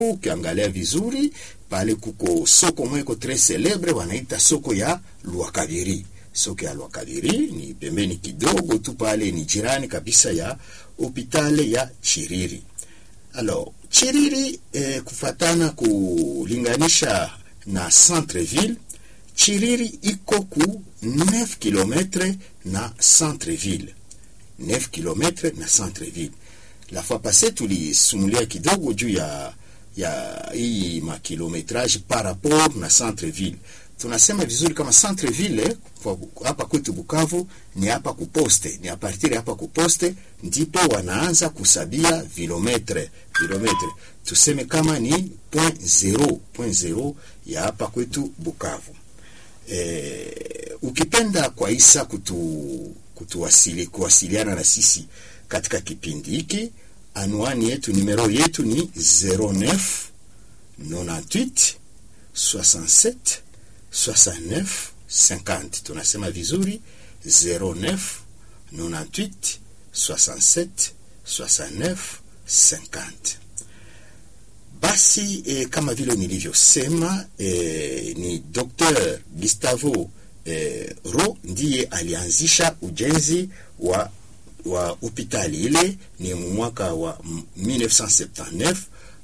Ukiangalia vizuri pale kuko soko mweko tres celebre wanaita soko ya Lwakabiri. Soko ya Lwakabiri ni pembeni kidogo tu pale, ni jirani kabisa ya hopitale ya Chiriri. Alors Chiriri eh, kufatana kulinganisha na centre-ville, Chiriri iko ku 9 km na centre-ville, 9 km na centre-ville. La fois passée tulisumulia kidogo juu ya ya hii makilometrage par rapport na centre-ville. Tunasema vizuri kama centre-ville hapa kwetu Bukavu ni hapa kuposte, ni a partir hapa kuposte ndipo wanaanza kusabia vilometre vilometre, tuseme kama ni point zero, point zero ya hapa kwetu Bukavu. E, ukipenda kwa isa kutu, kutuwasili, kuwasiliana na sisi katika kipindi hiki anwani yetu numero yetu ni 09 98 67 69 50. Tunasema vizuri 09 98 67 69 50. Basi eh, kama vile nilivyosema eh, ni Dr. Gustavo eh, Ro ndiye alianzisha ujenzi wa wa hospitali ile ni mwaka wa 1979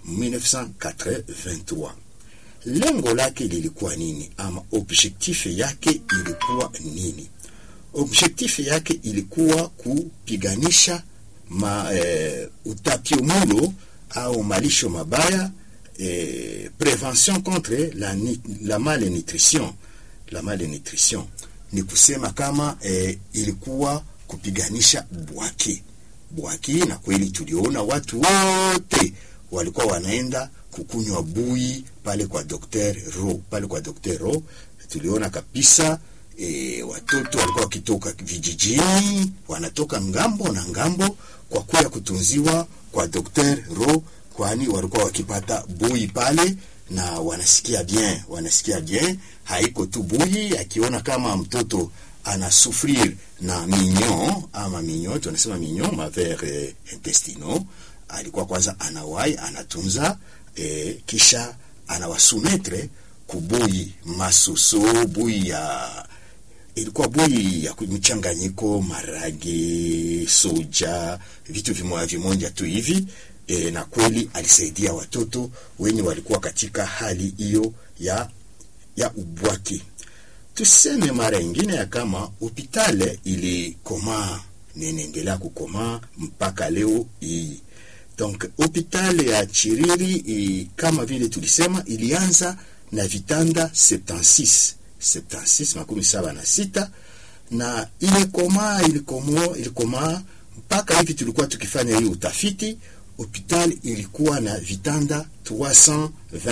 1983. Lengo lake lilikuwa nini, ama objectif yake ilikuwa nini? Objectif yake ilikuwa kupiganisha ma, eh, utapiamlo au malisho mabaya eh, prevention contre la, la malnutrition. La malnutrition ni kusema kama eh, ilikuwa kupiganisha bwaki bwaki, na kweli tuliona watu wote walikuwa wanaenda kukunywa bui pale kwa Dr. Ro, pale kwa Dr. Ro tuliona kabisa e, watoto walikuwa wakitoka vijijini wanatoka ngambo na ngambo kwa kuya kutunziwa kwa Dr. Ro, kwani walikuwa wakipata bui pale na wanasikia bien, wanasikia bien. Haiko tu bui, akiona kama mtoto anasufrir na mignon ama mignon, tunasema mignon maver eh, intestinaux, alikuwa kwanza anawai anatunza eh, kisha anawasumetre kubui masuso bui ya ilikuwa bui ya mchanganyiko marage, soja, vitu vimoja vimoja tu hivi e, na kweli alisaidia watoto wenye walikuwa katika hali hiyo ya ya ubwaki. Tuseme mara ingine ya kama hopitale ilikomaa ninaendelea kukomaa mpaka leo hii. Donc hopitale ya Chiriri i, kama vile tulisema ilianza na vitanda 76 76 makumi saba na sita na ile komaa ilikomo ilikomaa mpaka hivi tulikuwa tukifanya hiyo utafiti, hopitali ilikuwa na vitanda 320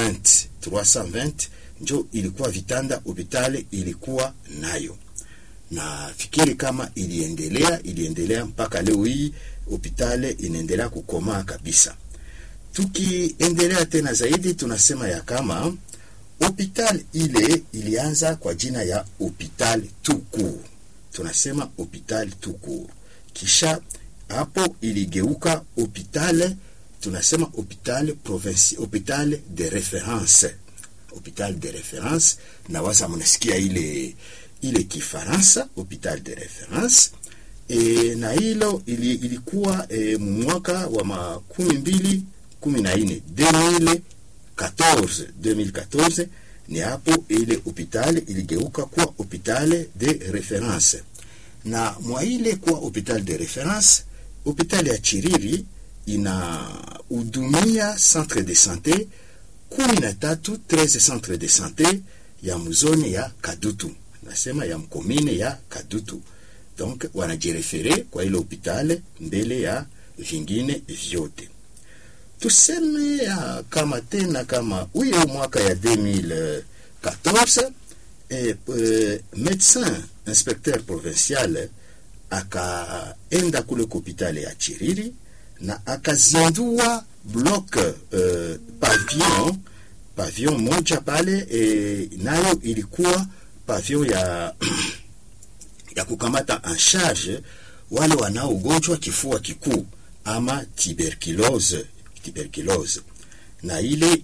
320 njo ilikuwa vitanda hopitali ilikuwa nayo, na fikiri kama iliendelea iliendelea mpaka leo hii hopitali inaendelea kukomaa kabisa. Tukiendelea tena zaidi, tunasema ya kama hopitali ile ilianza kwa jina ya hopitali tukur, tunasema hopitali tukur, kisha hapo iligeuka hopitali, tunasema hopitali province, hopitali de reference hopital de reference na waza mnasikia ile ile Kifaransa hopital de reference e, na hilo ili, ilikuwa e, mwaka wa makumi mbili kumi na nne 2014 2014 ni hapo ile hopital iligeuka kuwa hopital de reference, na mwa ile kuwa hopital de reference, hopital ya Chiriri inahudumia centre de sante kumi na tatu 13 centre de sante ya mzone ya Kadutu, nasema ya mkomine ya Kadutu. Donc wanajirefere kwa ile hopitale mbele ya vingine vyote. Tuseme ya kama tena kama huyo mwaka ya 2014 eh, eh, medecin inspecteur provincial akaenda kule hopitale ya Chiriri na akazindua block uh, pavillon pavillon moja pale e, nayo ilikuwa pavillon ya ya kukamata en charge wale wanao ugonjwa kifua kikuu ama tuberculose tuberculose na ile